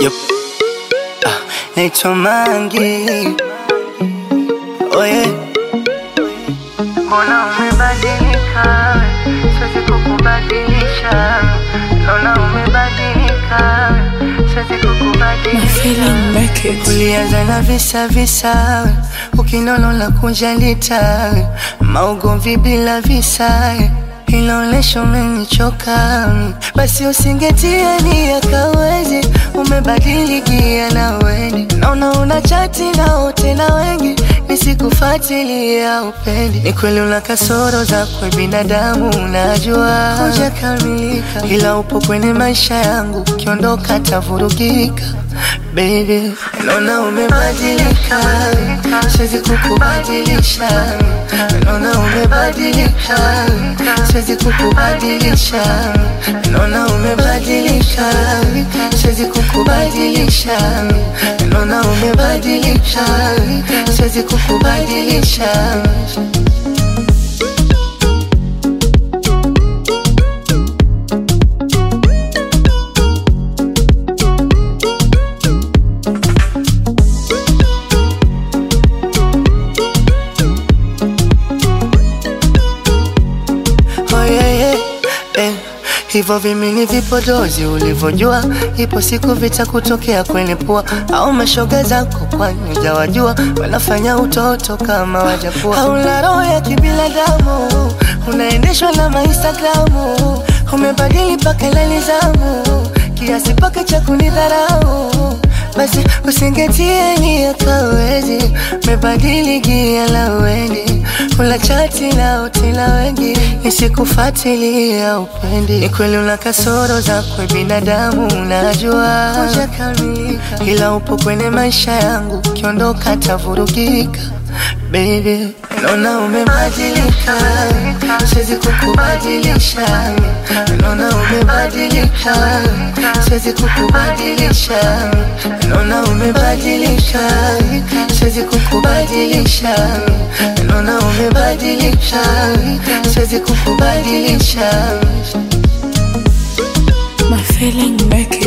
Yup. Ah, naitwa Mangi. Oye, Mbona umebadilika? Siwezi kukubadilisha. Naona umebadilika. Siwezi kukubadilisha. ulianza na visa visa, ukinono la kunjalita, maugomvi bila visa, inaonesha umenichoka. Basi usingetia nia kawezi, umebadilikia na weni, naona una chati na wote na wengi nisikufuatilia upendi. Ni kweli una kasoro zako binadamu, unajua hujakamilika, ila upo kwenye maisha yangu, ukiondoka tavurugika. Baby, naona umebadilika, siwezi kukubadilisha. Naona umebadilika, siwezi kukubadilisha. Naona umebadilika, siwezi kukubadilisha. Naona umebadilika, siwezi kukubadilisha. Oh, yeah, yeah. Eh, hivyo vimini vipodozi ulivyojua, ipo siku vitakutokea kwenye pua, au mashoga zako, kwani hujawajua wanafanya utoto kama wajapua. Hauna roho ya kibinadamu, unaendeshwa na mainstagramu, umebadili paka la nizamu, kiasi paka cha kunidharau basi usingetie nia kawezi, mebadili gia la weni, ula chati na utina wengi, nisikufuatilia upendi. Ni kweli una kasoro zako binadamu, unajua hujakamilika, ila upo kwenye maisha yangu, ukiondoka tavurugika. Baby, naona umebadilika, siwezi kukubadilisha. Naona umebadilika, siwezi kukubadilisha. Naona umebadilika, siwezi kukubadilisha. Naona umebadilika, siwezi kukubadilisha. My feeling make